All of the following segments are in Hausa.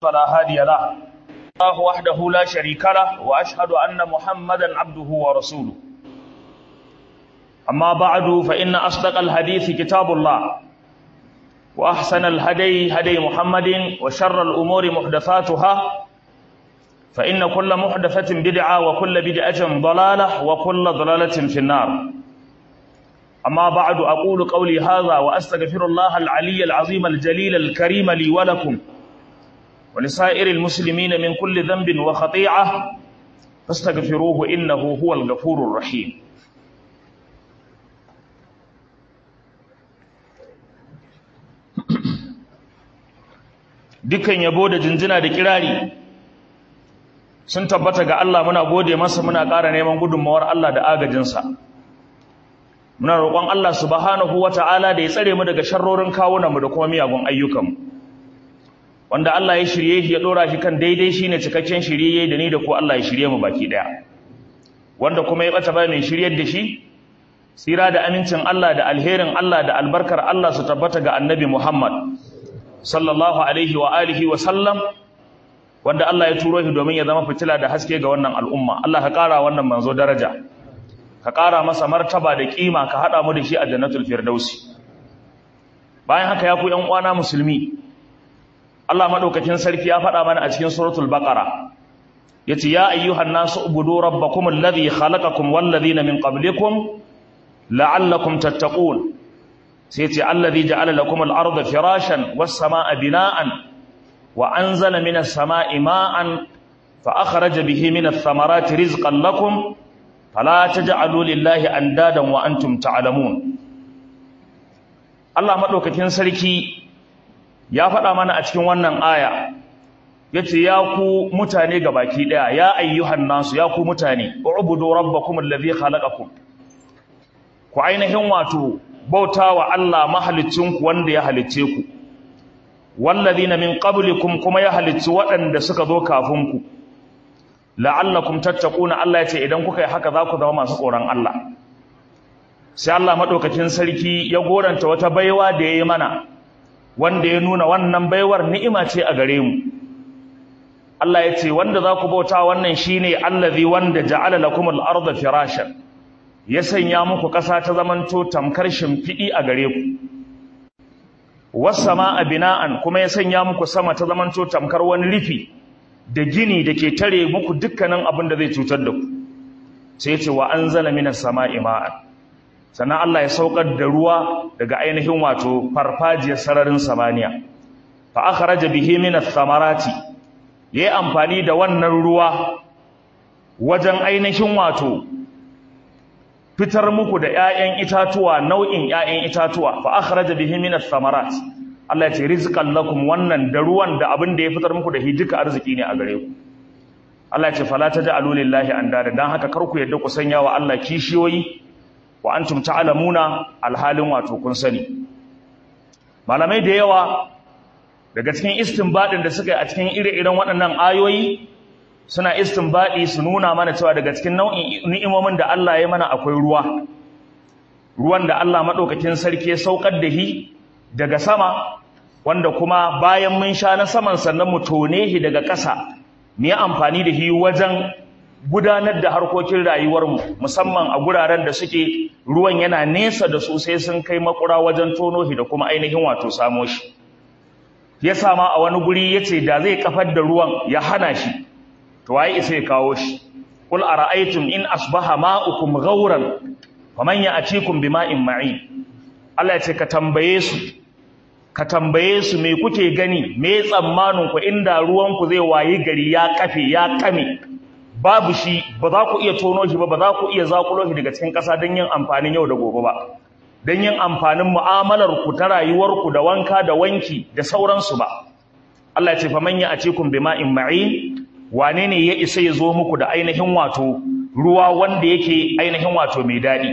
فلا هادي له الله وحده لا شريك له وأشهد أن محمدا عبده ورسوله أما بعد فإن أصدق الحديث كتاب الله وأحسن الهدي هدي محمد وشر الأمور محدثاتها فإن كل محدثة بدعة وكل بدعة ضلالة وكل ضلالة في النار أما بعد أقول قولي هذا وأستغفر الله العلي العظيم الجليل الكريم لي ولكم ولسائر المسلمين من كل ذنب وخطيعة فاستغفروه إنه هو الغفور الرحيم dukkan yabo da jinjina da kirari sun tabbata ga Allah muna gode masa muna ƙara neman gudunmawar Allah da agajinsa muna roƙon Allah subhanahu wata'ala da ya tsare mu daga sharrorin kawunanmu da kuma miyagun ayyukanmu wanda Allah ya shirye shi ya dora shi kan daidai shine cikakken shirye da ni da ku Allah ya shirye mu baki daya wanda kuma ya bata ba mai shiryar da shi tsira da amincin Allah da alherin Allah da albarkar Allah su tabbata ga annabi Muhammad sallallahu alaihi wa alihi wa sallam wanda Allah ya turo shi domin ya zama fitila da haske ga wannan al'umma Allah ka ƙara wannan manzo daraja ka ƙara masa martaba da kima ka haɗa mu da shi a jannatul firdausi bayan haka ya ku ƴan uwana musulmi Allah madaukakin sarki ya faɗa mana a cikin suratul baqara yace ya ayyuhan nasu ubudu rabbakum alladhi khalaqakum wal ladhina min qablikum la'allakum tattaqun sai yace alladhi ja'ala lakum al-ardha firashan was samaa bina'an wa anzala minas samaa'i ma'an fa akhraja bihi minath thamarati rizqan lakum fala taj'alu lillahi andadan wa antum ta'lamun Allah madaukakin sarki ya faɗa mana a cikin wannan aya yace ya ku mutane gabaki daya ya ayyuhan nasu ya ku mutane ubudu rabbakum alladhi khalaqakum ku ainihin wato bautawa Allah mahalicinku wanda ya halicce ku walladhina min qablikum kuma ya halicci waɗanda suka zo kafin ku la'allakum tattaquna Allah yace idan kuka yi haka za ku zama masu tsoron Allah sai Allah madaukakin sarki ya goranta wata baiwa da yayi mana wanda ya nuna wannan baiwar ni'ima ce a gare mu Allah ya ce wanda za ku bauta wannan shine allazi wanda ja'ala lakum al-ardha firashan ya sanya muku ƙasa ta zamanto tamkar shimfiɗi a gare ku was samaa bina'an kuma ya sanya muku sama ta zamanto tamkar wani rufi da gini da ke tare muku dukkanin abin da zai cutar da ku sai ya ce wa anzala minas samaa'i ma'an sannan Allah ya saukar da ruwa daga ainihin wato farfajiyar sararin samaniya fa akhraja bihi minath thamarati yayi amfani da wannan ruwa wajen ainihin wato fitar muku da ƴaƴan itatuwa nau'in ƴaƴan itatuwa fa akhraja bihi minath thamarat Allah ya ce rizqan lakum wannan da ruwan da abin da ya fitar muku da hijika arziki ne a gare ku Allah ya ce fala taj'alu lillahi andada dan haka kar ku yadda ku sanya wa Allah kishiyoyi wa antum ta'lamuna alhalin wato kun sani malamai da yawa daga cikin istinbadin da suka yi a cikin ire-iren waɗannan ayoyi suna istinbadi su nuna mana cewa daga cikin nau'in ni'imomin da Allah ya mana akwai ruwa ruwan da Allah madaukakin sarki ya saukar da shi daga sama wanda kuma bayan mun sha na saman sannan mu tone shi daga ƙasa mu yi amfani da shi wajen gudanar da harkokin rayuwarmu musamman a guraren da suke ruwan yana nesa da su sai sun kai makura wajen tono shi da kuma ainihin wato samo shi ya sama a wani guri ya ce da zai kafar da ruwan ya hana shi to waye isa ya kawo shi qul ara'aytum in asbaha ma'ukum ghauran faman ya'tikum bima'in ma'in Allah ya ce ka tambaye su ka tambaye su me kuke gani me tsammanin ku inda ruwan ku zai wayi gari ya kafe ya kame babu shi ba za ku iya tono shi ba ba za ku iya zakulo shi daga cikin ƙasa don yin amfanin yau da gobe ba don yin amfanin mu'amalar ku ta rayuwar ku da wanka da wanki da sauransu ba Allah ya ce fa man ya'tikum bima'in ma'in wane ne ya isa ya zo muku da ainihin wato ruwa wanda yake ainihin wato mai daɗi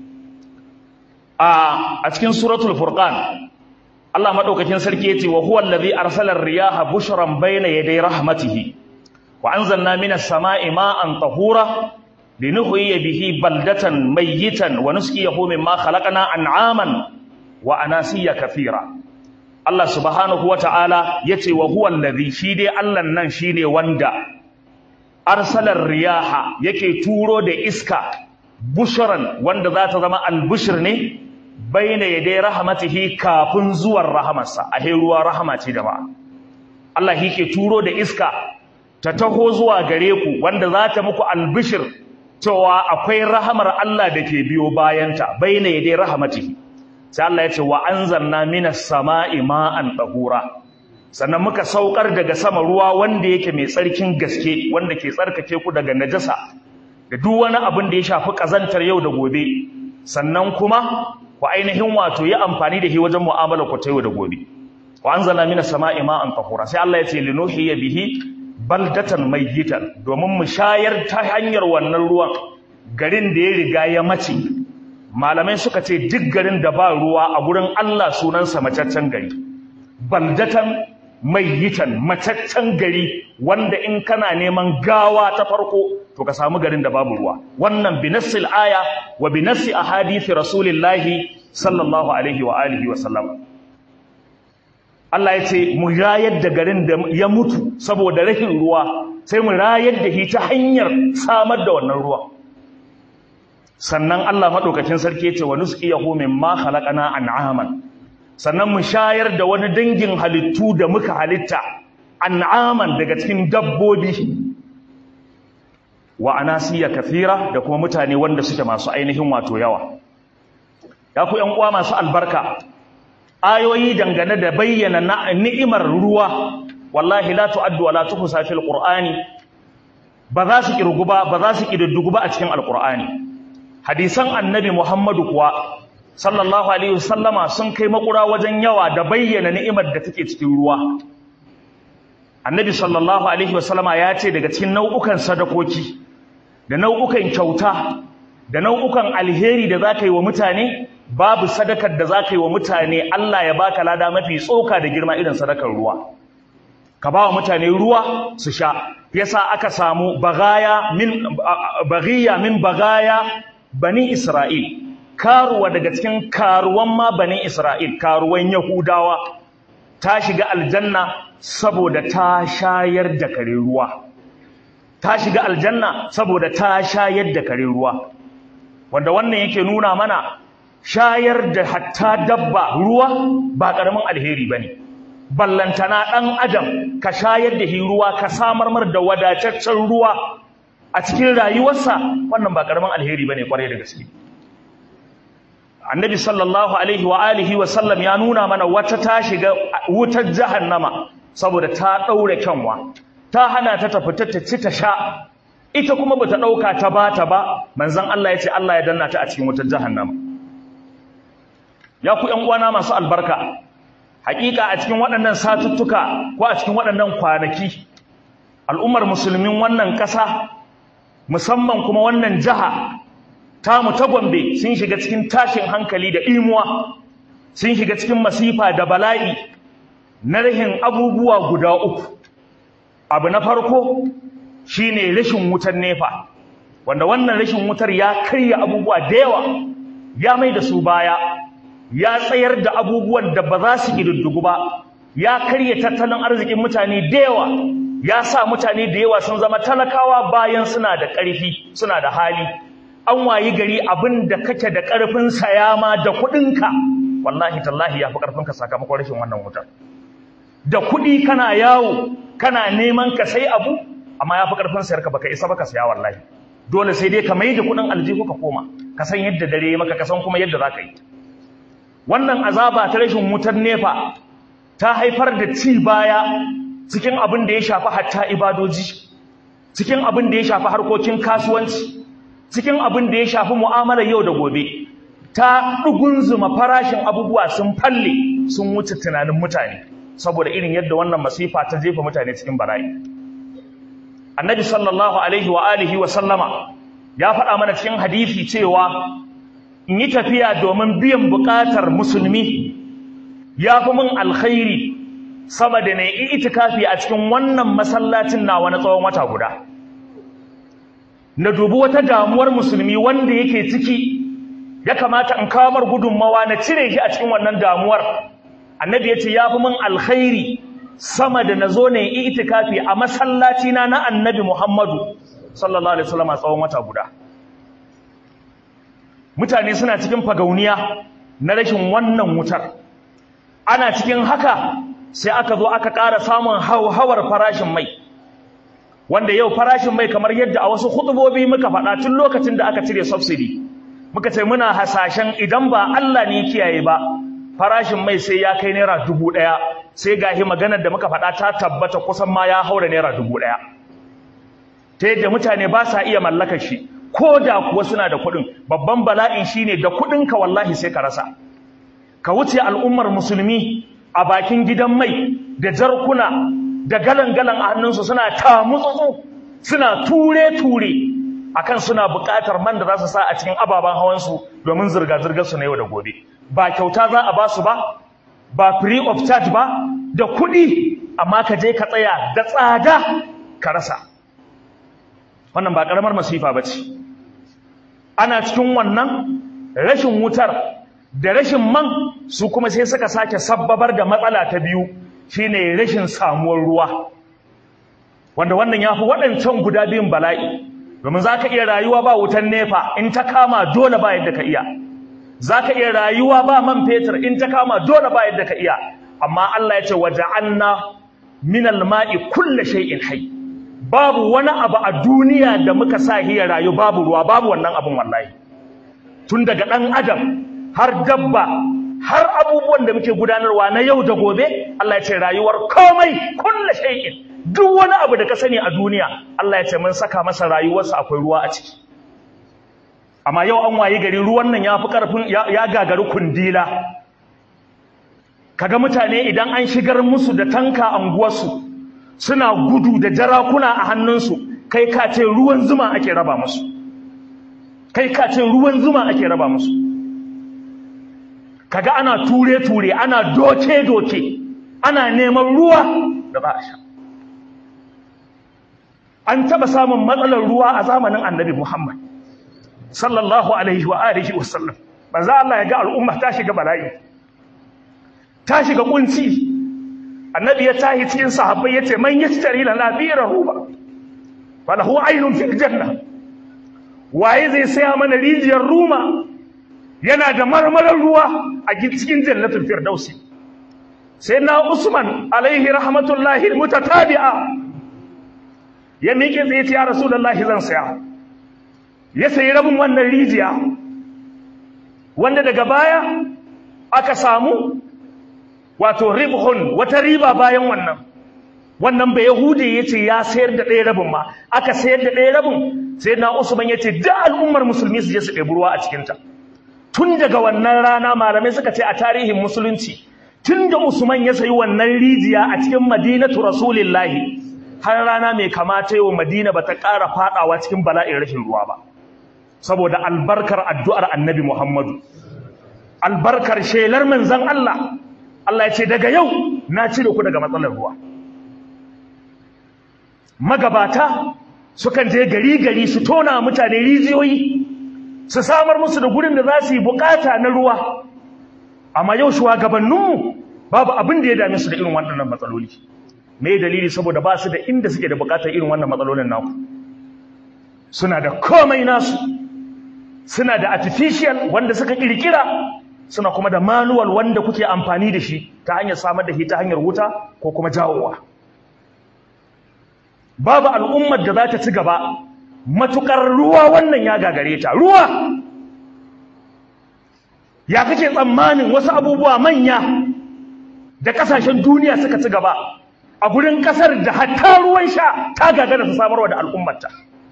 a a cikin suratul furqan Allah madaukakin sarki yace wa huwa allazi arsala ar-riyaha bushran bayna yaday rahmatihi wa anzalna minas sama'i ma'an tahura linuhyiya bihi baldatan mayyitan wa nusqiyahu mimma khalaqna an'aman wa anasiya kathira Allah subhanahu wata'ala yace wa huwa allazi shi dai Allah nan shine wanda arsalar riyaha yake turo da iska bushran wanda za ta zama albushir ne baina yadai rahmatihi kafin zuwan rahamarsa a ruwa rahama ce da ba Allah yake turo da iska ta taho zuwa gare ku wanda za ta muku albishir cewa akwai rahamar Allah da ke biyo bayanta baina yadai rahmatihi sai Allah ya ce wa anzalna minas sama'i ma'an tahura sannan muka saukar daga sama ruwa wanda yake mai tsarkin gaske wanda ke tsarkake ku daga najasa da duk wani abin da ya shafi kazantar yau da gobe sannan kuma ku ainihin wato yi amfani da shi wajen mu'amala ku ta yau da gobe wa anzalna minas sama'i ma'an tahura sai Allah ya ce linuhiya bihi baldatan mayyitan domin mu shayar ta hanyar wannan ruwan garin da ya riga ya mace malamai suka ce duk garin da ba ruwa a gurin Allah sunansa macaccen gari baldatan mayyitan macaccen gari wanda in kana neman gawa ta farko to ka samu garin da babu ruwa wannan binassil aya wa binassi ahadithi rasulillahi sallallahu alaihi wa alihi wa sallam Allah ya ce mu rayar da garin da ya mutu saboda rashin ruwa sai mu rayar da shi ta hanyar samar da wannan ruwa sannan Allah madaukakin sarki ya ce wa nusqiyahu mimma khalaqana an'aman sannan mu shayar da wani dangin halittu da muka halitta an'aman daga cikin dabbobi wa anasiya kathira da kuma mutane wanda suke masu ainihin wato yawa ya ku ƴan uwa masu albarka ayoyi dangane da bayyana ni'imar ruwa wallahi la tu'addu wa la tuhsa fil qur'ani ba za su kirgu ba ba za su kididdugu ba a cikin alqur'ani hadisan annabi muhammadu kuwa sallallahu alaihi wasallama sun kai makura wajen yawa da bayyana ni'imar da take cikin ruwa annabi sallallahu alaihi wasallama ya ce daga cikin nau'ukan sadakoki da nau'ukan kyauta da nau'ukan alheri da za ka yi wa mutane babu sadakar da za ka yi wa mutane Allah ya baka lada mafi tsoka da girma irin sadakar ruwa ka ba wa mutane ruwa su sha yasa aka samu bagaya min baghiya min bagaya bani Isra'il karuwa daga cikin karuwan ma bani Isra'il karuwan Yahudawa ta shiga aljanna saboda ta shayar da kare ruwa ta shiga aljanna saboda ta shayar da kare ruwa wanda wannan yake nuna mana shayar da hatta dabba ruwa ba karamin alheri bane ballantana dan adam ka shayar da shi ruwa ka samar mar da wadataccen ruwa a cikin rayuwarsa wannan ba karamin alheri bane kwarai da gaske annabi sallallahu alaihi wa alihi wa sallam ya nuna mana wata ta shiga wutar jahannama saboda ta daure kyanwa ta hana ta tafi ta ci ta sha ita kuma bata dauka ta bata ba manzon Allah ya ce Allah ya danna ta a cikin wutar jahannama ya ku ƴan uwana masu albarka hakika a cikin waɗannan satuttuka ko a cikin waɗannan kwanaki al'ummar musulmin wannan ƙasa musamman kuma wannan jiha tamu ta Gombe sun shiga cikin tashin hankali da imuwa sun shiga cikin masifa da bala'i na rahin abubuwa guda uku abu na farko shine rashin wutar nefa wanda wannan rashin wutar ya karya abubuwa da yawa ya mai da su baya ya tsayar da abubuwan da ba za su ƙididdigu ba ya karya tattalin arzikin mutane da yawa ya sa mutane da yawa sun zama talakawa bayan suna da ƙarfi suna da hali an wayi gari abin da kake da ƙarfin saya ma da kuɗinka wallahi tallahi ya fi ƙarfinka sakamakon rashin wannan wutar da kuɗi kana yawo kana neman ka sai abu amma ya fi ƙarfin sayar ka baka isa baka saya wallahi dole sai dai ka mai da kuɗin aljihu ka koma ka san yadda dare maka ka san kuma yadda za ka yi wannan azaba ta rashin wutar nefa ta haifar da ci baya cikin abin da ya shafi hatta ibadoji cikin abin da ya shafi harkokin kasuwanci cikin abin da ya shafi mu'amalar yau da gobe ta ɗugunzuma farashin abubuwa sun falle sun wuce tunanin mutane saboda irin yadda wannan masifa ta jefa mutane cikin bala'i annabi sallallahu alaihi wa alihi wa sallama ya faɗa mana cikin hadisi cewa in yi tafiya domin biyan buƙatar musulmi ya fi min alkhairi sama da na yi itikafi a cikin wannan masallacin nawa na tsawon wata guda na dubi wata damuwar musulmi wanda yake ciki ya kamata in kawamar gudunmawa na cire shi a cikin wannan damuwar annabi yace yafi min alkhairi sama da nazo ne itikafi a masallaci na na annabi Muhammadu sallallahu alaihi wasallam a tsawon wata guda mutane suna cikin fagauniya na rashin wannan wutar ana cikin haka sai aka zo aka ƙara samun hauhawar farashin mai wanda yau farashin mai kamar yadda a wasu hutubobi muka faɗa tun lokacin da aka cire subsidy muka ce muna hasashen idan ba Allah ne kiyaye ba farashin mai sai ya kai naira dubu ɗaya sai gahi maganar da muka faɗa ta tabbata kusan ma ya haura naira dubu ɗaya ta yadda mutane ba sa iya mallakar shi ko da kuwa suna da kuɗin babban bala'in shine da kuɗinka wallahi sai ka rasa ka wuce al'ummar musulmi a bakin gidan mai da jarkuna da galan-galan a hannunsu suna tamutsutsu suna ture-ture akan suna buƙatar man da za su sa a cikin ababen hawansu domin zirga-zirgar su na yau da gobe ba kyauta za a ba su ba ba free of charge ba da kuɗi amma ka je ka tsaya da tsada ka rasa wannan ba ƙaramar masifa ba ce ana cikin wannan rashin wutar da rashin man su kuma sai suka sake sabbabar da matsala ta biyu shine rashin samuwar ruwa wanda wannan ya fi waɗancan guda biyun bala'i domin za ka iya rayuwa ba wutan nefa in ta kama dole ba yadda ka iya za ka iya rayuwa ba man fetur in ta kama dole ba yadda ka iya amma Allah ya ce waje anna minal ma'i kulle shay'in hai babu wani abu a duniya da muka sa hiya rayu babu ruwa babu wannan abin wallahi tun daga ɗan adam har dabba har abubuwan da muke gudanarwa na yau da gobe Allah ya ce rayuwar komai kulle shay'in duk wani abu da ka sani a duniya Allah ya ce mun saka masa rayuwarsa akwai ruwa a ciki amma yau an wayi gari ruwan nan ya fi karfin ya gagari kundila kaga mutane idan an shigar musu da tanka anguwarsu suna gudu da jarakuna a hannunsu kai ka ce ruwan zuma ake raba musu kai ka ce ruwan zuma ake raba musu kaga ana ture-ture ana doke-doke ana neman ruwa da za a sha an taba samun matsalar ruwa a zamanin annabi Muhammad sallallahu alaihi wa alihi wa sallam manzo Allah ya ga al'umma ta shiga bala'i ta shiga kunci annabi ya tahi cikin sahabbai yace man yashtari lana bira ruba falahu aynun fil janna waye zai saya mana rijiyar ruma yana da marmarar ruwa a cikin jannatul firdausi sai na usman alaihi rahmatullahi mutatabi'a ya miƙe tsaye ce ya rasulullahi zan saya ya sayi rabin wannan rijiya wanda daga baya aka samu wato ribhun wata riba bayan wannan wannan bai yahudi ya ce ya sayar da ɗaya rabin ma aka sayar da ɗaya rabin sai na usman ya ce da al'ummar musulmi su je su ɗebi ruwa a cikinta tun daga wannan rana malamai suka ce a tarihin musulunci tun da usman ya sayi wannan rijiya a cikin madinatu rasulillahi har rana mai kamata yau madina ba ta ƙara faɗawa cikin bala'in rashin ruwa ba saboda albarkar addu'ar annabi muhammadu albarkar shelar manzan Allah Allah ya ce daga yau na cire ku daga matsalar ruwa magabata sukan je gari gari su tona mutane rijiyoyi su samar musu da gurin da za su yi bukata na ruwa amma yau shugabanninmu babu abin da ya dame su da irin waɗannan matsaloli me dalili saboda ba su da inda suke da bukatar irin wannan matsalolin naku suna da komai nasu suna da artificial wanda suka kirkira suna kuma da manual wanda kuke amfani da shi ta hanyar samar da shi ta hanyar wuta ko kuma jawowa babu al'ummar da za ta ci gaba matukar ruwa wannan ya gagare ta ruwa ya kake tsammanin wasu abubuwa manya da kasashen duniya suka ci gaba a gurin kasar da hatta ruwan sha ta gagara ta samarwa da al'ummarta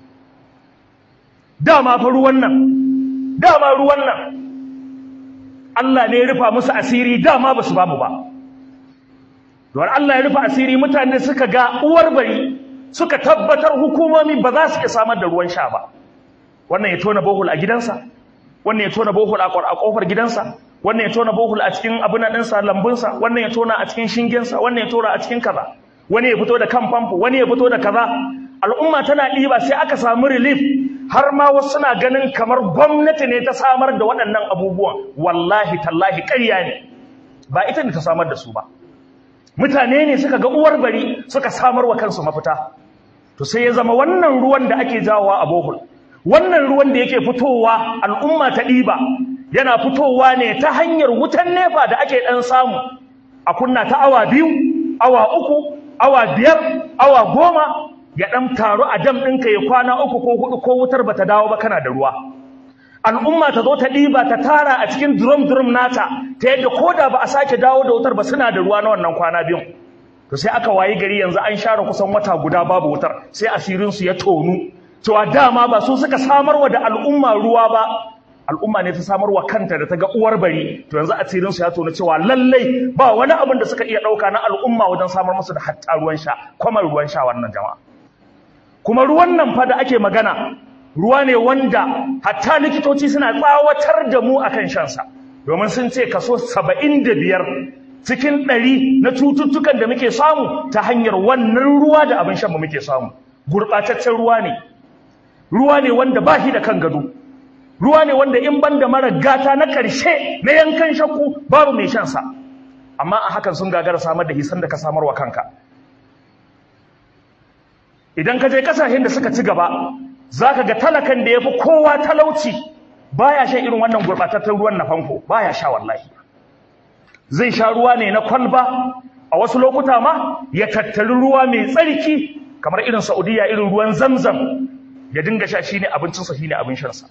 dama fa ruwan nan dama ruwan nan Allah ne ya rufa musu asiri dama ba su ba mu ba don Allah ya rufa asiri mutane suka ga uwar bari suka tabbatar hukumomi ba za su iya samar da ruwan sha ba wannan ya tona bohol a gidansa wannan ya tona bohol a kofar gidansa wannan ya tona bohol a cikin abin ɗinsa lambunsa wannan ya tona a cikin shingensa wannan ya tona a cikin kaza wani ya fito da kan famfo wani ya fito da kaza al'umma tana ɗiba sai aka samu relief har ma wasu suna ganin kamar gwamnati ne ta samar da waɗannan abubuwan wallahi tallahi ƙarya ne ba ita ne ta samar da su ba mutane ne suka ga uwar bari suka samar wa kansu mafita to sai ya zama wannan ruwan da ake jawowa a bohol wannan ruwan da yake fitowa al'umma ta ɗiba yana fitowa ne ta hanyar wutan nefa da ake ɗan samu a kunna ta awa biyu awa uku awa biyar awa goma ya ɗan taru a dam ɗinka ya kwana uku ko hudu ko wutar bata dawo ba kana da ruwa al'umma ta zo ta ɗiba ta tara a cikin drum-drum nata ta yadda ko da ba a sake dawo da wutar ba suna da ruwa na wannan kwana biyun to sai aka wayi gari yanzu an share kusan wata guda babu wutar sai asirinsu ya tonu cewa dama ba su suka samarwa da al'umma ruwa ba al'umma ne ta samarwa kanta da ta ga uwar bari to yanzu asirinsu ya tonu cewa lallai ba wani abin da suka iya ɗauka na al'umma wajen samar musu da hatta ruwan sha kwamar ruwan sha wannan jama'a kuma ruwan nan fa da ake magana ruwa ne wanda hatta likitoci suna tsawatar da mu akan shansa domin sun ce kaso saba'in da biyar cikin ɗari na cututtukan da muke samu ta hanyar wannan ruwa da abin shan mu muke samu gurɓataccen ruwa ne ruwa ne wanda ba shi da kan gado ruwa ne wanda in ban da mara gata na ƙarshe na yankan shakku babu mai shansa amma a hakan sun gagara samar da hisan da ka samar wa kanka idan ka je ƙasashen da suka ci gaba za ka ga talakan da ya fi kowa talauci baya shan irin wannan gurɓatattun ruwan na famfo baya sha wallahi zai sha ruwa ne na kwalba a wasu lokuta ma ya tattari ruwa mai tsarki kamar irin saudiya irin ruwan zamzam ya dinga sha shine abincinsa shine abin shansa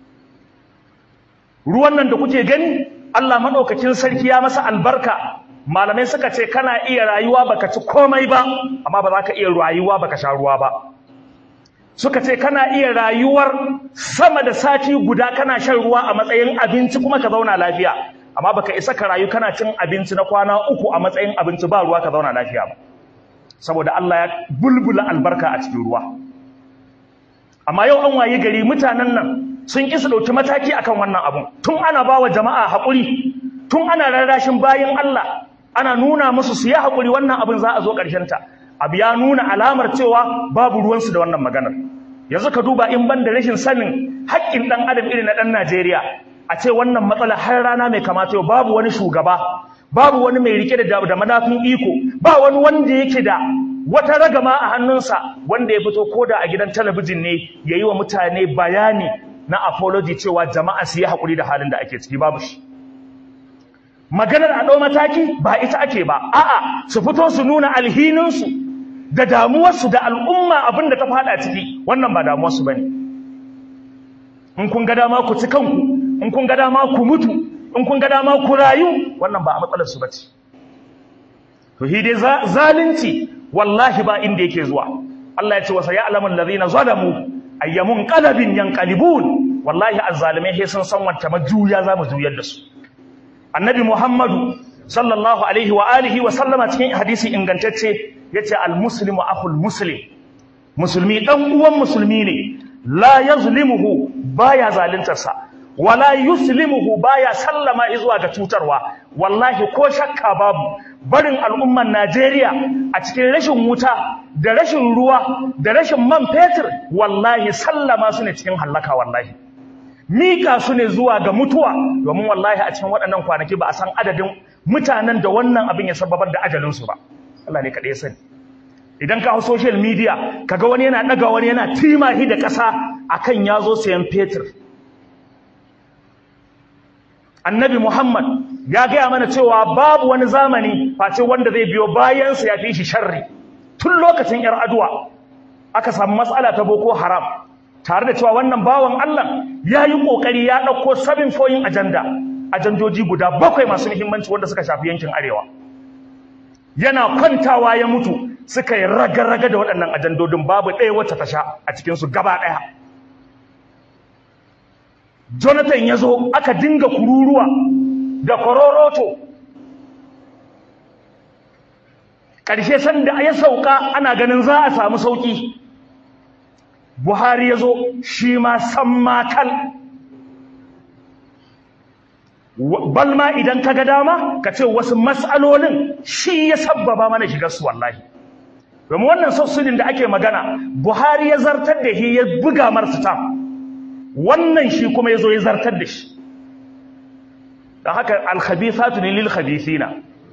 ruwan nan da kuke gani Allah maɗaukakin sarki ya masa albarka malamai suka ce kana iya rayuwa baka ci komai ba amma ba za ka iya rayuwa baka sha ruwa ba suka ce kana iya rayuwar sama da sati guda kana shan ruwa a matsayin abinci kuma ka zauna lafiya amma baka isa ka rayu kana cin abinci na kwana uku a matsayin abinci ba ruwa ka zauna lafiya ba saboda Allah ya bulbula albarka a cikin ruwa amma yau an wayi gari mutanen nan sun ƙi su ɗauki mataki akan wannan abun tun ana ba wa jama'a haƙuri tun ana rarrashin bayan Allah ana nuna musu su yi haƙuri wannan abin za a zo ta. abu ya nuna alamar cewa babu ruwansu da wannan maganar yanzu ka duba in ban da rashin sanin haƙƙin ɗan adam irin na ɗan Najeriya a ce wannan matsala har rana mai kamata yau babu wani shugaba babu wani mai rike da da madafin iko ba wani wanda yake da wata ragama a hannunsa wanda ya fito koda a gidan talabijin ne yayi wa mutane bayani na apology cewa jama'a su yi haƙuri da halin da ake ciki babu shi maganar a ɗau mataki ba ita ake ba a'a su fito su nuna alhininsu da damuwarsu da al'umma abin da ta faɗa ciki wannan ba damuwarsu ba ne in kun ga dama ku ci kanku in kun ga dama ku mutu in kun ga dama ku rayu wannan ba a matsalarsu ba ce to shi dai zalunci wallahi ba inda yake zuwa Allah ya ce wasa ya alamun lazina zalamu ayyamun qalabin yanqalibun wallahi azzalimai sai sun san wacce majuya za mu juyar da su annabi muhammadu sallallahu alaihi wa alihi wa sallama cikin hadisi ingantacce yace almuslimu akhul muslim musulmi dan uwan musulmi ne la yazlimuhu baya zaluntarsa wala yuslimuhu baya sallama zuwa ga cutarwa wallahi ko shakka babu barin al'umman Najeriya a cikin rashin wuta da rashin ruwa da rashin man fetur wallahi sallama su ne cikin hallaka wallahi mika su ne zuwa ga mutuwa domin wallahi a cikin waɗannan kwanaki ba a san adadin mutanen da wannan abin ya sababar da ajalinsu ba Allah ne kaɗai sani idan ka hau social media kaga wani yana ɗaga wani yana timahi da ƙasa akan ya zo sayan fetur annabi muhammad ya gaya mana cewa babu wani zamani face wanda zai biyo bayansa ya fi shi sharri tun lokacin yar aduwa aka samu matsala ta boko haram tare da cewa wannan bawan Allah ya yi ƙoƙari ya ɗauko sabin foyin ajanda ajandoji guda bakwai masu muhimmanci wanda suka shafi yankin arewa yana kwantawa ya mutu suka yi raga-raga da waɗannan ajandodin babu ɗaya wacce ta sha a cikinsu gaba ɗaya jonathan ya zo aka dinga kururuwa da kororoto ƙarshe sanda ya sauka ana ganin za a samu sauƙi buhari ya zo shi ma san makal balma idan ka ga dama ka ce wasu matsalolin shi ya sabbaba mana shigar su wallahi domin wannan sassulin da ake magana buhari ya zartar da shi ya buga marsa ta wannan shi kuma ya zo ya zartar da shi dan haka al-khabithatu lil khabithina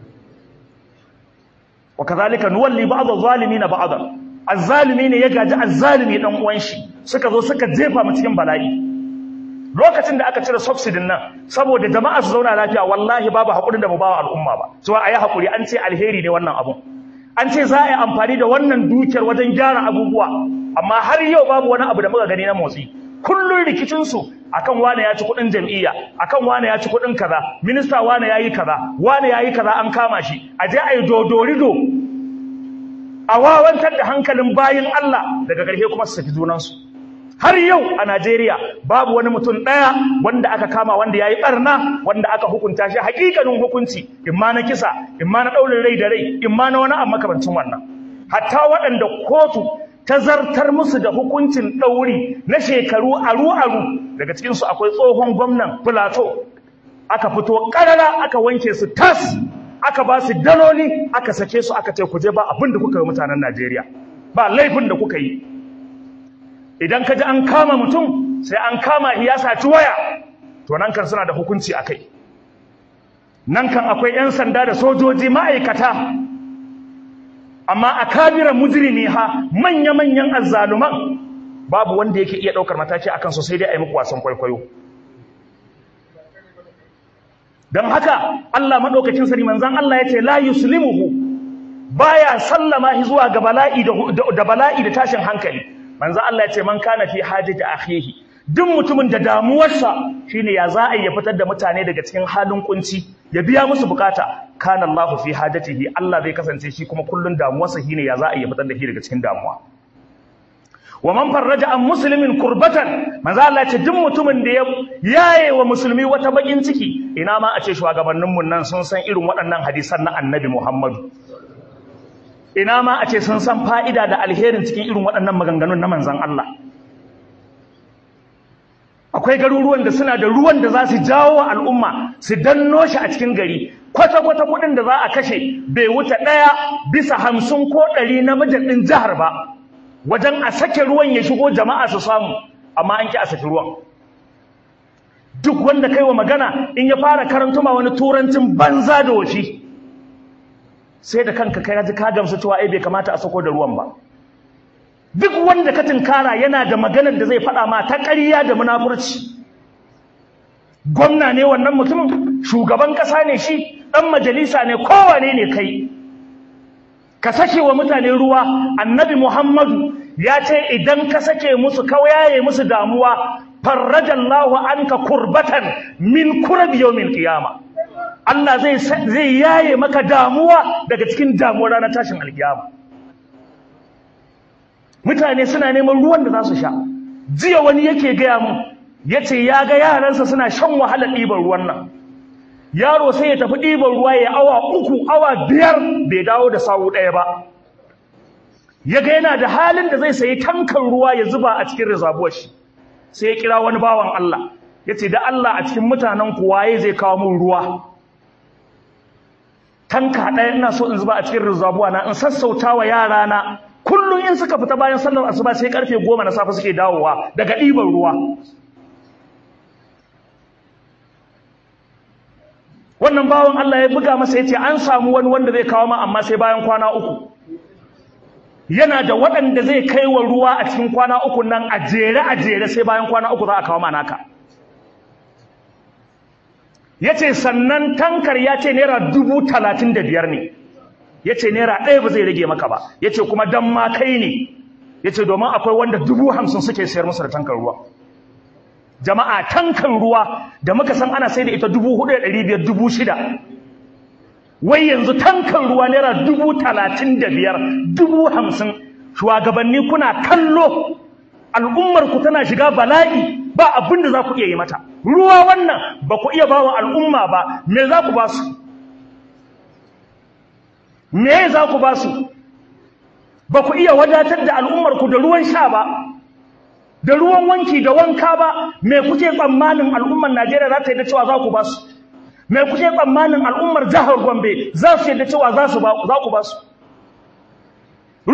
wa kadhalika nuwalli ba'd adh-dhalimin ba'd az-zalimi ne ya gaji az-zalimi dan uwan shi suka zo suka jefa mu cikin bala'i lokacin da aka cire subsidy nan saboda jama'a su zauna lafiya wallahi babu hakurin da mu bawa al'umma ba cewa ayi hakuri an ce alheri ne wannan abun an ce za a yi amfani da wannan dukiyar wajen gyara abubuwa amma har yau babu wani abu da muka gani na motsi kullun rikicin su akan wane ya ci kudin jam'iyya akan wane ya ci kudin kaza minista wane yayi kaza wane yayi kaza an kama shi a je ayi dodorido a wawantar da hankalin bayin Allah daga ƙarshe kuma su saki junansu har yau a Najeriya babu wani mutum ɗaya wanda aka kama wanda ya yi ɓarna wanda aka hukunta shi hakikanin hukunci imma na kisa imma na ɗaurin rai da rai imma na wani abu makamancin wannan hatta waɗanda kotu ta zartar musu da hukuncin ɗauri na shekaru aru-aru daga cikinsu akwai tsohon gwamnan Filato aka fito ƙarara aka wanke su tas aka ba su daloli aka sake su aka ce ku je ba abin da kuka yi mutanen Najeriya ba laifin da kuka yi idan ka ji an kama mutum sai an kama ya saci waya to nan kan suna da hukunci a kai nan kan akwai 'yan sanda da sojoji ma'aikata amma a kabiran mujrimi ha manya-manyan azzaluman babu wanda yake iya ɗaukar mataki akan su sai dai a yi muku wasan kwaikwayo don haka Allah maɗaukacin sani manzan Allah ya ce la yuslimuhu baya sallama shi zuwa ga bala'i da bala'i da tashin hankali manzo Allah ya ce man kana fi hajati akhihi duk mutumin da damuwarsa shine ya za a ya fitar da mutane daga cikin halin kunci ya biya musu bukata kana Allah fi hajatihi Allah zai kasance shi kuma kullun damuwarsa shine ya za a ya fitar da shi daga cikin damuwa wa man farraja an muslimin kurbatan manzo Allah ya ce duk mutumin da ya yaye wa musulmi wata bakin ciki ina ma a ce shugabannin mun nan sun san irin waɗannan hadisan na Annabi Muhammadu ina ma a ce sun san fa'ida da alherin cikin irin waɗannan maganganun na manzan Allah. Akwai garuruwan da suna da ruwan da za su jawo wa al'umma su danno shi a cikin gari, kwata-kwata kuɗin da za a kashe bai wuce ɗaya bisa hamsin ko ɗari na ɗin jihar ba, wajen a sake ruwan ya shigo jama'a su samu, amma an ki a saki ruwan. Duk wanda kai wa magana in ya fara karantuma wani turancin banza da washi. sai da kanka kai ji ka gamsu cewa ai bai kamata a sako da ruwan ba duk wanda ka tinkara yana da maganar da zai faɗa ma ta ƙarya da munafurci gwamna ne wannan mutumin shugaban ƙasa ne shi ɗan majalisa ne kowane ne kai ka sake wa mutane ruwa annabi muhammadu ya ce idan ka sake musu kauyaye musu damuwa farrajallahu anka kurbatan min kurabi yawmin qiyamah Allah zai zai yaye maka damuwa daga cikin damuwar ranar tashin alkiyama mutane suna neman ruwan da za su sha jiya wani yake gaya mun yace ya ga yaransa suna shan wahalar ɗiban ruwan nan yaro sai ya tafi ɗiban ruwa ya awa uku awa biyar bai dawo da sawu ɗaya ba ya ga yana da halin da zai sayi tankan ruwa ya zuba a cikin rizabuwar shi sai ya kira wani bawan Allah yace da Allah a cikin mutanen ku waye zai kawo mun ruwa tanka ɗaya ina so in zuba a cikin rizabuwa na in sassauta wa yara na kullum in suka fita bayan sallar asuba sai karfe goma na safe suke dawowa daga ɗiban ruwa wannan bawan Allah ya buga masa yace an samu wani wanda zai kawo ma amma sai bayan kwana uku yana da waɗanda zai kai wa ruwa a cikin kwana uku nan a jere a jere sai bayan kwana uku za a kawo ma naka ya ce sannan tankar ya ce naira dubu talatin da biyar ne ya ce naira ɗaya ba zai rage maka ba ya ce kuma dan ma kai ne ya ce domin akwai wanda dubu hamsin suke sayar musu da tankar ruwa jama'a tankar ruwa da muka san ana sai da ita dubu hudu da ɗari biyar dubu shida wai yanzu tankar ruwa naira dubu talatin da biyar dubu hamsin shugabanni kuna kallo al'ummarku tana shiga bala'i ba abin da za ku iya yi mata ruwa wannan ba ku iya ba wa al'umma ba me za ku ba su me za ku ba su ba ku iya wadatar da al'ummarku da ruwan sha ba da ruwan wanki da wanka ba me kuke tsammanin al'ummar najeriya za ta yi da cewa za ku ba su me kuke tsammanin al'ummar jihar gombe za su yi da cewa za ku ba su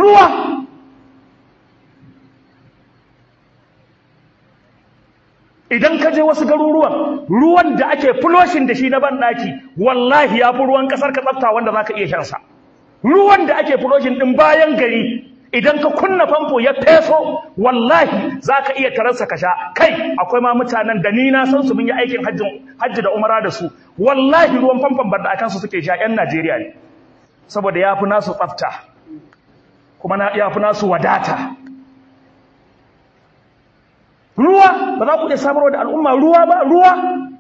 ruwa idan ka je wasu garuruwan ruwan da ake fuloshin da shi na banɗaki wallahi ya fi ruwan ƙasar ka tsafta wanda za ka iya shansa ruwan da ake fuloshin ɗin bayan gari idan ka kunna famfo ya feso wallahi za ka iya tararsa ka sha kai akwai ma mutanen da ni na san su mun yi aikin hajji da umara da su wallahi ruwan famfon banɗakan su suke sha 'yan najeriya ne saboda ya fi nasu tsafta kuma ya fi nasu wadata ruwa ba za ku iya samarwa da al'umma ruwa ba ruwa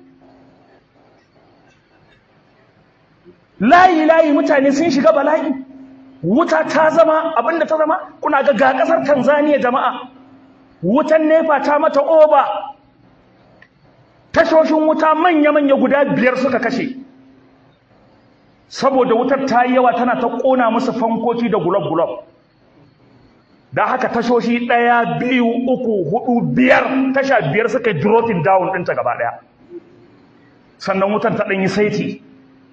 layi layi mutane sun shiga bala'i wuta ta zama abinda ta zama kuna ga ga kasar Tanzania jama'a wutan nefa ta mata oba tashoshin wuta manya-manya guda biyar suka kashe saboda wutar ta yi yawa tana ta kona musu fankoki da gulob-gulob da haka tashoshi ɗaya biyu uku hudu biyar tasha biyar suka yi dropping down ɗinta gaba ɗaya sannan wutan ta ɗanyi saiti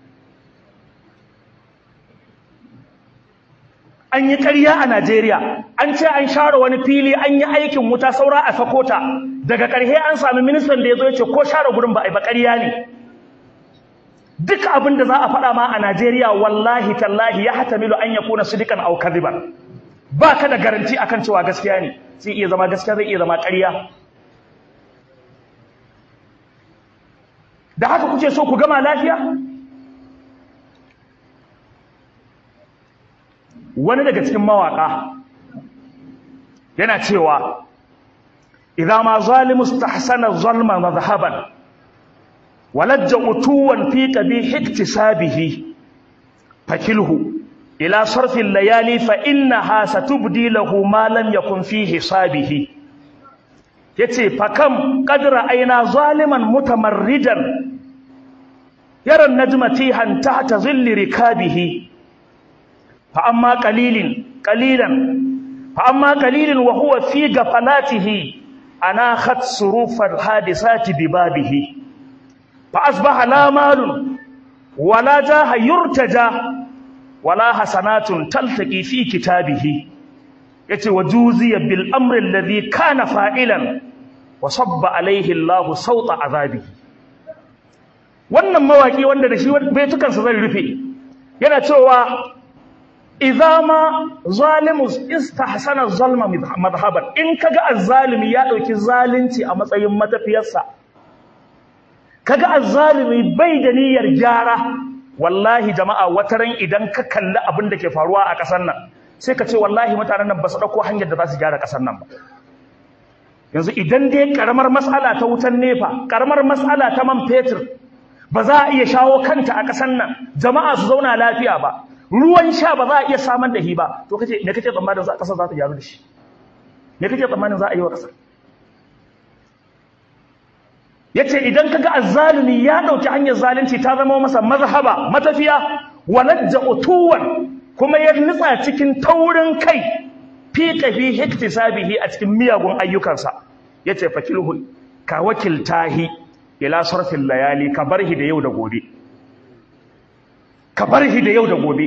an yi ƙarya a Najeriya an ce an share wani fili an yi aikin wuta saura a sakota daga ƙarshe an sami ministan da ya zo ya ce ko share gurin ba a yi ba ƙarya ne duk abin da za a faɗa ma a Najeriya wallahi tallahi ya hatamilu an ya kuna sidikan au kadiban ba ka da garanti akan cewa gaskiya ne zai iya zama gaskiya zai iya zama ƙarya da haka kuke so ku gama lafiya wani daga cikin mawaka yana cewa idza ma zalimu istahsana zalma madhhaban walajja utuwan fi qabih iktisabihi fakilhu ila sarfi layali fa innaha satubdi lahu ma lam yakun fi hisabihi yace fakam qadra aina zaliman mutamarridan yara najma tihan tahta zilli rikabihi فأما قليل قليلا فأما قليل وهو في غفلاته أناخت صروف الحادثات ببابه فأصبح لا مال ولا جاه يرتجى ولا حسنات تلتقي في كتابه يتي وجوزي بالأمر الذي كان فاعلا وصب عليه الله صوت عذابه wannan mawaki wanda da shi baitukansa zai rufe yana cewa idza ma zalimu istahsana zalma madhhaban in kaga azzalimi ya dauki zalunci a matsayin matafiyarsa kaga azzalimi bai da niyyar gyara wallahi jama'a wataran idan ka kalli abin da ke faruwa a kasar nan sai ka ce wallahi mutanen nan ba su dauko hanyar da za su gyara kasar nan ba yanzu idan dai karamar mas'ala ta wutan nefa karamar mas'ala ta man fetur ba za a iya shawo kanta a kasar nan jama'a su zauna lafiya ba ruwan sha ba za a iya samar da shi ba to kace me kace tsammanin za kasar za ta gyaru da shi me kace tsammanin za a yi wa kasar yace idan kaga azzalimi ya dauki hanyar zalunci ta zama masa mazhaba matafiya walajja utuwan kuma ya nutsa cikin taurin kai fi qafi hiktisabihi a cikin miyagun ayyukansa yace fakilhu ka wakiltahi ila sarfil layali ka barhi da yau da gobe ka bar shi da yau da gobe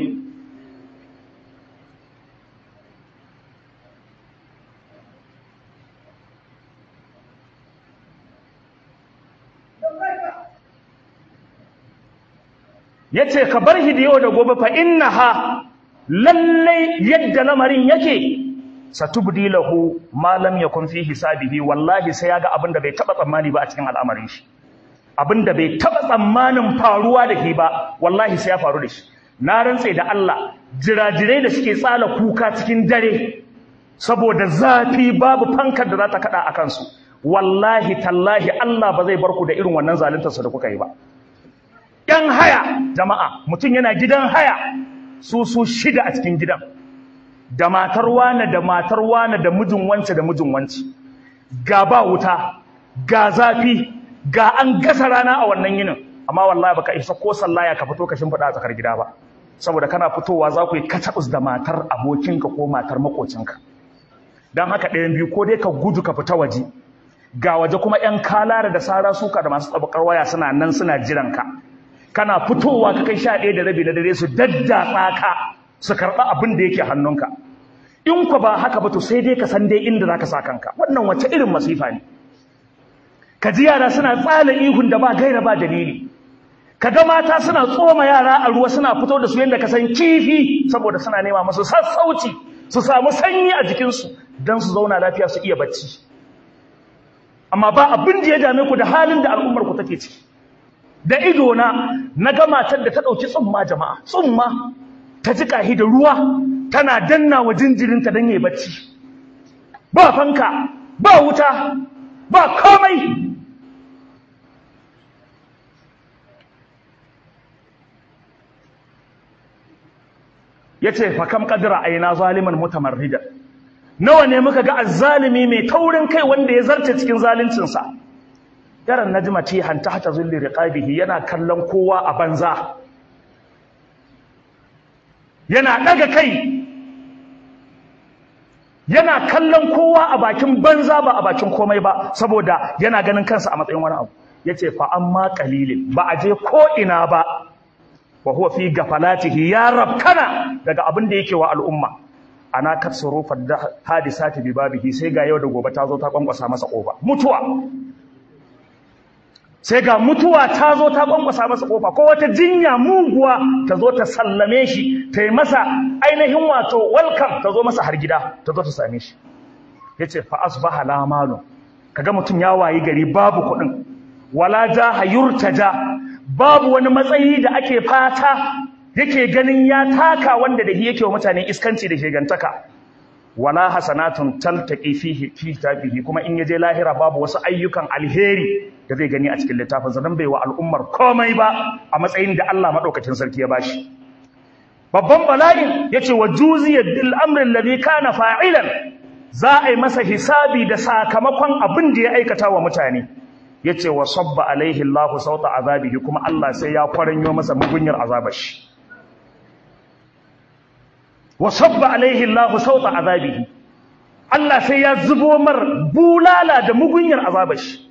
ya ce ka bar shi da yau da gobe fa inna ha lallai yadda lamarin yake satubdi lahu ma lam yakun fi hisabihi wallahi sai ya ga abin da bai taba tsammani ba a cikin al'amarin shi abin da bai taɓa tsammanin faruwa da ke ba wallahi sai ya faru da shi na rantse da Allah jirajirai da suke tsala kuka cikin dare saboda zafi babu fankar da za ta kaɗa a kansu wallahi tallahi Allah ba zai bar ku da irin wannan zaluntarsa da kuka yi ba ‘yan haya jama'a mutum yana gidan haya su su shida a cikin gidan da matar wane da matar wane da mijin wance da mijin wance ga ba wuta ga zafi ga an gasa rana a wannan yinin amma wallahi baka isa ko sallaya ka fito ka shimfiɗa a tsakar gida ba saboda kana fitowa za ku yi katabus da matar abokinka ko matar makocinka don haka ɗayan biyu ko dai ka gudu ka fita waje ga waje kuma ‘yan kalara da sara suka da masu tsabakar waya suna nan suna jiranka kana fitowa ka kai sha ɗaya da rabi na dare su daddatsa ka su karɓa abin da yake hannunka in ku ba haka ba to sai dai ka san dai inda za ka sa kanka wannan wace irin masifa ne ka ji yara suna tsala ihun da ba gaira ba dalili ka ga mata suna tsoma yara a ruwa suna fito da su yadda ka san kifi saboda suna nema masu sassauci su samu sanyi a jikinsu don su zauna lafiya su iya bacci amma ba abin da ya dame ku da halin da al'ummar ku take ciki da ido na na ga matar da ta ɗauki tsumma jama'a tsumma ta ji kahi da ruwa tana danna wa jinjirinta don yi bacci ba fanka ba wuta ba komai ya ce fakam ƙadira a yana zaliman mutamarrida nawa ne muka ga azzalimi mai taurin kai wanda ya zarce cikin zaluncinsa yaran najma ce hanta hata zulli riqabihi yana kallon kowa a banza yana daga kai yana kallon kowa a bakin banza ba a bakin komai ba saboda yana ganin kansa a matsayin wani abu yace fa amma qalilin ba a je ko ina ba wa huwa fi gafalatihi ya rabkana daga abin da yake wa al'umma ana katsuru fadda hadisati bi babihi sai ga yau da gobe ta zo ta kwankwasa masa kofa mutuwa sai ga mutuwa ta zo ta kwankwasa masa kofa ko wata jinya muguwa ta zo ta sallame shi ta yi masa ainihin wato welcome ta zo masa har gida ta zo ta same shi yace fa asbaha la malu kaga mutum ya wayi gari babu kuɗin wala jaha yurtaja babu wani matsayi da ake fata yake ganin ya taka wanda da yake wa mutane iskanci da shegantaka wala hasanatun taltaqi fihi fi kitabihi kuma in yaje lahira babu wasu ayyukan alheri da zai gani a cikin littafin sa dan bai wa al'ummar komai ba a matsayin da Allah madaukakin sarki ya bashi babban bala'in yace wa juziya bil amri alladhi kana fa'ilan za a yi masa hisabi da sakamakon abin da ya aikata wa mutane yace wa sabba alaihi Allahu sauta azabihi kuma Allah sai ya kwaranyo masa mugunyar azabar shi wa sabba alaihi Allahu sauta azabihi Allah sai ya zubo mar bulala da mugunyar azabar shi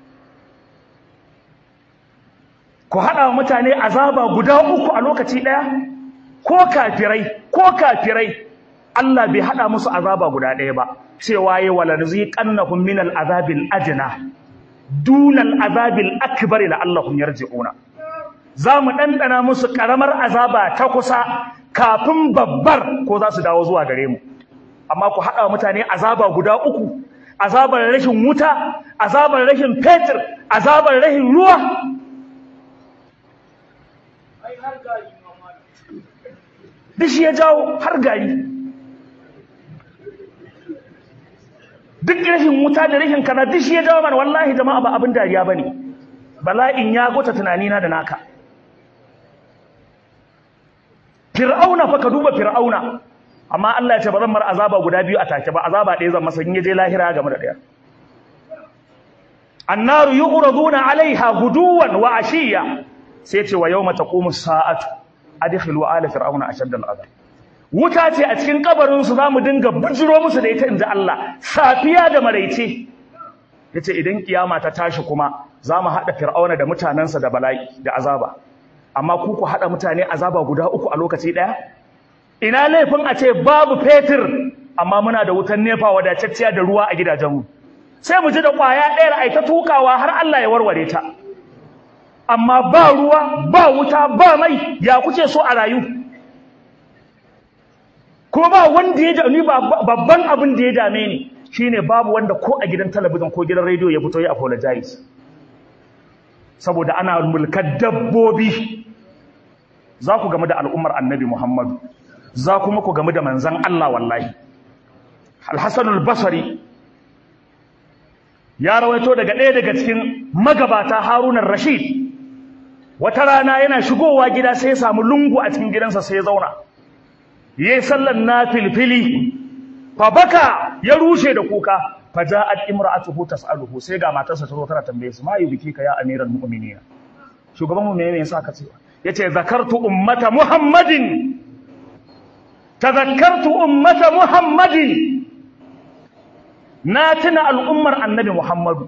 ku hada wa mutane azaba guda uku a lokaci daya ko kafirai ko kafirai Allah bai hada musu azaba guda daya ba cewa yayi walanziqannahum minal azabil ajna dunal azabil akbar la'allahum yarji'una zamu dandana musu karamar azaba ta kusa kafin babbar ko za su dawo zuwa gare mu amma ku hada mutane azaba guda uku azabar rashin wuta azabar rashin fetur azabar rashin ruwa duk shi ya jawo har gari duk rashin wuta da rashin kaza duk shi ya jawo mana wallahi jama'a ba abin dariya bane bala'in ya gota tunanina da naka fir'auna fa ka duba fir'auna amma Allah ya ce ba zan mar azaba guda biyu a take ba azaba ɗaya zan masa in je lahira game da ɗaya annaru yu'raduna 'alaiha guduwan wa ashiya sai ce wa yawma taqumu sa'atu adkhilu ala fir'auna ashadda al'adab wuta ce a cikin kabarin su zamu dinga bujiro musu da ita inda Allah safiya da maraice yace idan kiyama ta tashi kuma zamu hada fir'auna da mutanansa da bala'i da azaba amma ku ku hada mutane azaba guda uku a lokaci daya ina laifin a ce babu fetur amma muna da wutan nefa wadatacciya da ruwa a gidajenmu sai mu ji da kwaya ɗaya ai ta tukawa har Allah ya warware ta amma ba ruwa ba wuta ba mai ya kuke so a rayu kuma ba wanda ya dame babban abin da ya dame ni shine babu wanda ko a gidan talabijin ko gidan rediyo ya fito ya apologize saboda ana mulkar dabbobi za ku game da al'ummar annabi Muhammadu za kuma ku game da manzan Allah wallahi Al-Hassan al-Basri ya rawaito daga ɗaya daga cikin magabata Harun rashid wata rana yana shigowa gida sai ya samu lungu a cikin gidansa sai ya zauna yayi sallan nafilfili fa baka ya rushe da kuka fa ja'at imra'atuhu tas'aluhu sai ga matarsa ta zo tana tambaye su ma yubiki ka ya amiral mu'minin shugaban mu me yasa ka ce yace zakartu ummata muhammadin tadhakkartu ummata muhammadin na tuna al'ummar annabi muhammadu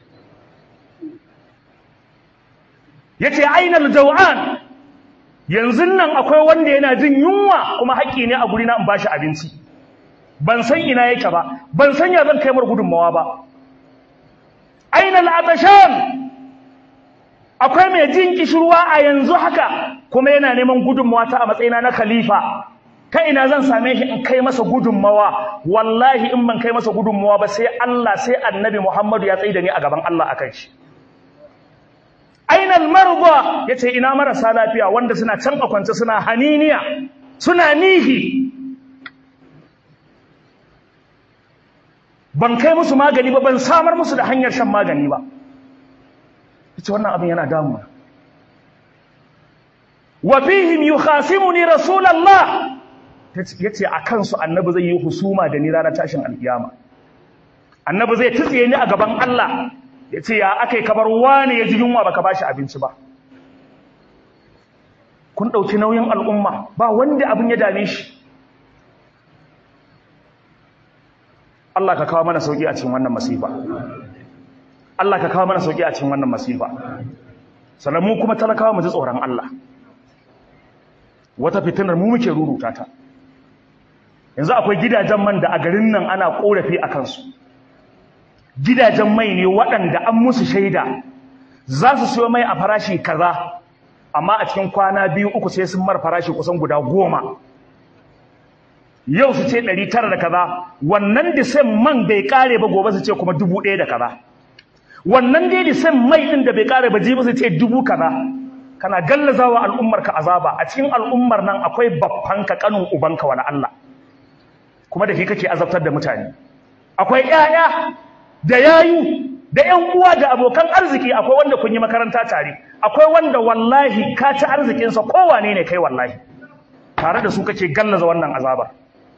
yace ainal jaw'an yanzu nan akwai wanda yana jin yunwa kuma haƙƙi ne a guri na in bashi abinci ban san ina yake ba ban san ya zan kai mar gudunmawa ba aina al'atashan akwai mai jin kishirwa a yanzu haka kuma yana neman gudunmawa ta a matsayina na khalifa ta ina zan same shi in kai masa gudunmawa wallahi in ban kai masa gudunmawa ba sai Allah sai annabi Muhammadu ya tsaye da ni a gaban Allah akan shi ainal marba yace ina marasa lafiya wanda suna can a kwance suna haniniya suna nihi ban kai musu magani ba ban samar musu da hanyar shan magani ba ita wannan abin yana damuwa wa fihim yukhasimuni rasulullah yace a kansu annabi zai yi husuma da ni ranar tashin alkiyama annabi zai tsiye ni a gaban Allah yace ya akai kabar wani ya ji yunwa baka bashi abinci ba kun dauki nauyin al'umma ba wanda abin ya dame shi Allah ka kawo mana sauki a cikin wannan masifa Allah ka kawo mana sauki a cikin wannan masifa sannan mu kuma talakawa mu ji tsoron Allah wata fitinar mu muke ruruta ta yanzu akwai gidajen man da a garin nan ana korafi a kansu gidajen mai ne waɗanda an musu shaida za su siyo mai a farashi kaza amma a cikin kwana biyu uku sai sun mar farashi kusan guda goma yau su ce ɗari tara da kaza wannan disan man bai ƙare ba gobe su ce kuma dubu ɗaya da kaza wannan dai disan mai ɗin da bai ƙare ba jibi su ce dubu kaza kana gallazawa al'ummarka azaba a cikin al'ummar nan akwai babbanka kanin ubanka wala Allah kuma da shi kake azabtar da mutane akwai ƴaƴa da yayu da ƴan uwa da abokan arziki akwai wanda kun yi makaranta tare akwai wanda wallahi ka ci arzikinsa kowane ne kai wallahi tare da su kake gallaza wannan azabar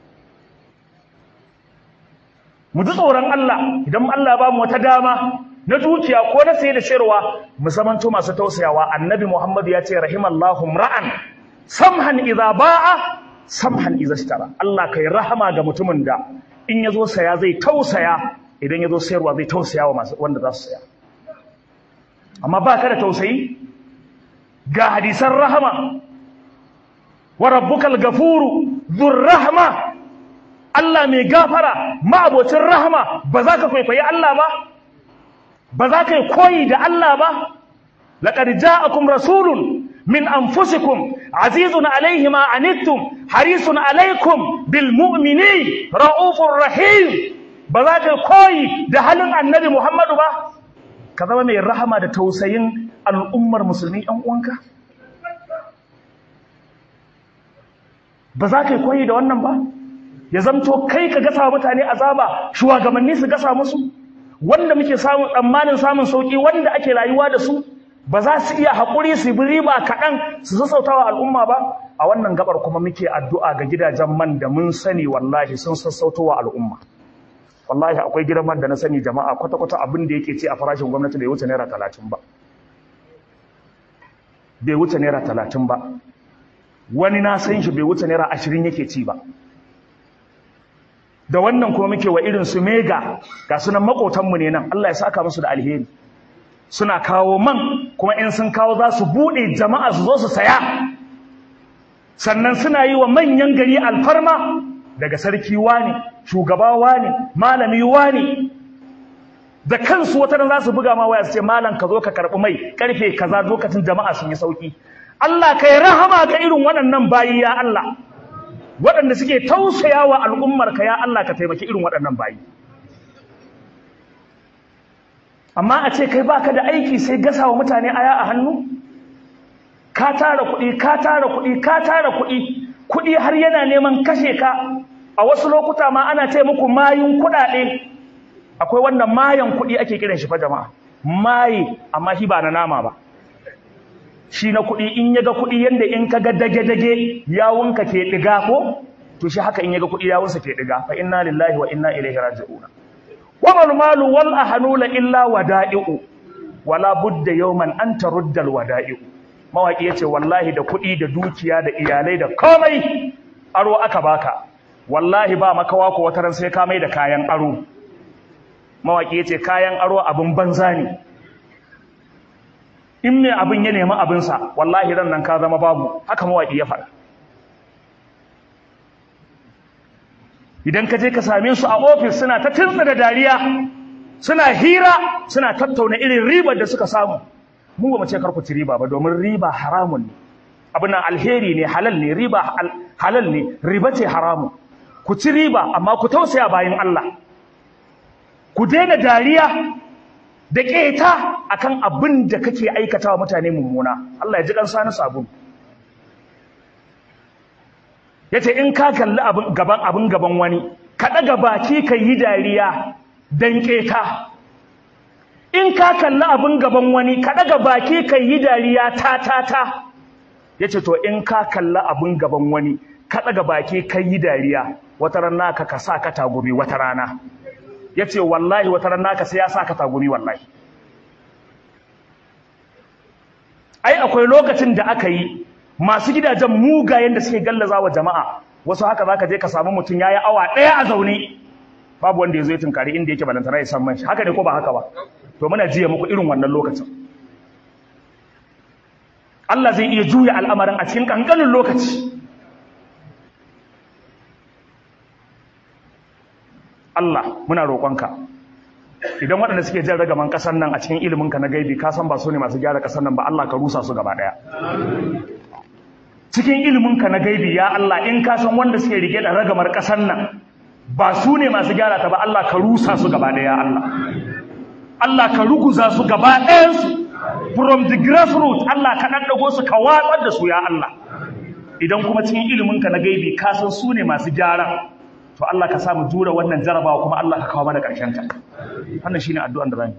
mu ji tsoron Allah idan Allah ba mu wata dama na dukiya ko na saye da sayarwa mu zamanto masu tausayawa annabi Muhammad ya ce rahimallahu ra'an samhan idza ba'a samhan idza ishtara Allah kai rahama ga mutumin da in yazo saya zai tausaya idan yazo sayarwa zai tausaya wa masu wanda za su saya amma ba ka da tausayi ga hadisan rahama wa rabbukal gafuru dhur rahma Allah mai gafara ma'abocin rahama ba za ka kwaikwayi Allah ba ba za ka yi koyi da Allah ba laqad ja'akum rasulun min anfusikum azizun alayhi ma anittum harisun alaykum bil mu'minin raufur rahim ba za ka koyi da halin annabi Muhammadu ba ka zama mai rahama da tausayin al'ummar musulmi ɗan uwanka ba za ka koyi da wannan ba ya zamto kai ka gasa wa mutane azaba shugabanni su gasa musu wanda muke samun tsammanin samun sauki wanda ake rayuwa da su ba za su iya haƙuri su bi riba kaɗan su sassauta wa al'umma ba a wannan gabar kuma muke addu'a ga gidajen man da mun sani wallahi sun sassauto wa al'umma wallahi akwai gidan man da na sani jama'a kwata-kwata abin da yake ce a farashin gwamnati bai wuce naira talatin ba bai wuce naira talatin ba wani na san shi bai wuce naira ashirin yake ci ba da wannan kuma muke wa irin su mega ga sunan makotanmu ne nan Allah ya saka musu da alheri suna kawo man kuma in sun kawo za su buɗe jama'a su zo su saya sannan suna yi wa manyan gari alfarma daga sarki wani shugaba wani malami wani da kansu wata za su buga ma waya su ce malam ka zo ka karɓi mai karfe kaza lokacin jama'a sun yi sauki Allah kai rahama ga irin waɗannan bayi ya Allah waɗanda suke tausaya wa al'ummarka ya Allah ka taimaki irin waɗannan bayi amma a ce kai baka da aiki sai gasa wa mutane aya a hannu ka tara kuɗi ka tara kuɗi ka tara kuɗi kuɗi har yana neman kashe ka a wasu lokuta ma ana ce muku mayun kuɗaɗe akwai wanda mayan kuɗi ake kiran shi fa jama'a maye amma shi ba na nama ba shi na kuɗi in yaga kuɗi yanda in ka ga dage-dage yawunka ke ɗiga ko to shi haka in yaga kuɗi yawunsa ke ɗiga fa inna lillahi wa inna ilaihi raji'un wa mal malu wal ahnula illa wada'i'u wala budda yawman an tarudda al wada'i'u mawaki yace wallahi da kuɗi da dukiya da iyalai da komai aro aka baka wallahi ba makawa ko wataran sai ka mai da kayan aro mawaki yace kayan aro abin banza ne in mai abin ya nemi abinsa wallahi ran nan ka zama babu haka mawaƙi ya faɗa idan ka je ka same su a ofis suna ta tunsa da dariya suna hira suna tattauna irin ribar da suka samu mu ba mu ce kar ku ci riba ba domin riba haramun ne abin nan alheri ne halal ne riba halal ne riba ce haramun ku ci riba amma ku tausaya bayan Allah ku daina dariya da keta akan abin da kake aikatawa mutane mummuna Allah ya ji kansa na sabon yace in ka kalli abin gaban abin gaban wani ka daga baki ka yi dariya dan keta in ka kalli abin gaban wani ka daga baki ka yi dariya ta ta ta yace to in ka kalli abin gaban wani ka daga baki ka yi dariya wata rana ka ka sa ka tagumi wata rana yace wallahi wata rana ka sai ya sa ka tagumi wallahi ai akwai lokacin da aka yi masu gidajen mugayen da suke gallaza wa jama'a wasu haka zaka je ka samu mutum yayi awa ɗaya a zaune babu wanda ya zo ya tunkari inda yake balantana ya san man shi haka ne ko ba haka ba to muna jiya muku irin wannan lokacin Allah zai iya juya al'amarin a cikin kankanin lokaci Allah muna roƙonka idan waɗanda suke jan ragaman ƙasar nan a cikin iliminka na gaibi ka san ba su ne masu gyara ƙasar nan ba Allah ka rusa su gaba ɗaya cikin iliminka na gaibi ya Allah in ka san wanda suke rike da ragamar ƙasar nan ba su ne masu gyara ta ba Allah ka rusa su gaba ɗaya Allah Allah ka ruguza su gaba ɗayansu from the grassroots Allah ka ɗaɗɗago su ka watsar da su ya Allah idan kuma cikin iliminka na gaibi ka san su ne masu gyara to Allah ka samu jura wannan jarabawa kuma Allah ka kawo mana ƙarshen ta wannan shine addu'an da zamu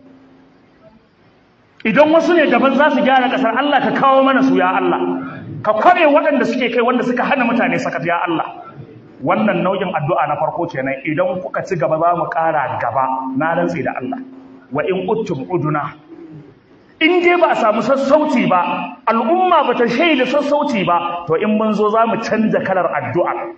idan wasu ne daban za su gyara ƙasar Allah ka kawo mana su ya Allah ka kware waɗanda suke kai wanda suka hana mutane sakat ya Allah wannan nau'in addu'a na farko kenan idan kuka ci gaba za mu ƙara gaba na rantsi da Allah wa in uttum uduna in dai ba a samu sassauci ba al'umma ba ta shaida sassauci ba to in mun zo za mu canza kalar addu'a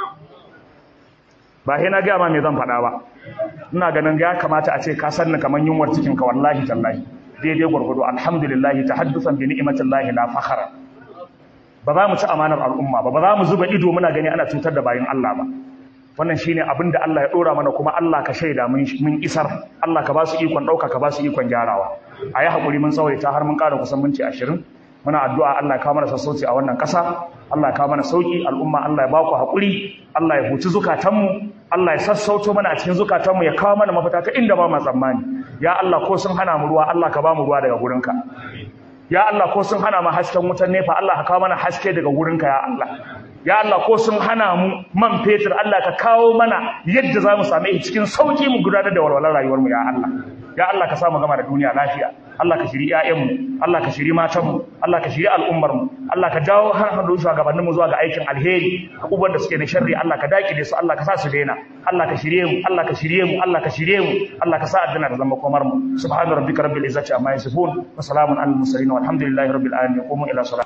ba sai na gaya ma me zan faɗa ba ina ganin ya kamata a ce ka sanni kamar yunwar cikin ka wallahi tallahi daidai gwargwado alhamdulillah tahaddusan bi ni'matillahi la fakhara ba za mu ci amanar al'umma ba ba za mu zuba ido muna gani ana cutar da bayin Allah ba wannan shine abin da Allah ya dora mana kuma Allah ka shaida mun mun isar Allah ka ba su ikon dauka ka ba su ikon gyarawa ayi hakuri mun tsawaita har mun ƙara kusan minti 20 muna addu'a Allah ya kawo mana sassauci a wannan ƙasa Allah ya kawo mana sauki al'umma Allah ya ba ku hakuri Allah ya huci zukatanmu Allah ya sassauto mana a cikin zukatanmu ya kawo mana mafita ta inda ba mu tsammani ya Allah ko sun hana mu ruwa Allah ka ba mu ruwa daga gurinka ya Allah ko sun hana mu hasken wutar nefa Allah ka kawo mana haske daga gurinka ya Allah ya Allah ko sun hana mu man fetur Allah ka kawo mana yadda za mu same shi cikin sauki mu gudanar da walwalar rayuwar mu ya Allah ya Allah ka samu gama da duniya lafiya Allah ka shiri ƴaƴanmu Allah ka shiri matanmu Allah ka shiri al'ummarmu Allah ka jawo har hadu shugabannin mu zuwa ga aikin alheri abubuwan da suke na sharri Allah ka dakile su Allah ka sa su daina Allah ka shirye mu Allah ka shirye mu Allah ka shirye mu Allah ka sa addina da zama komar mu subhana rabbika rabbil izzati amma yasifun wa salamun alal mursalin walhamdulillahi rabbil alamin qumu ila salat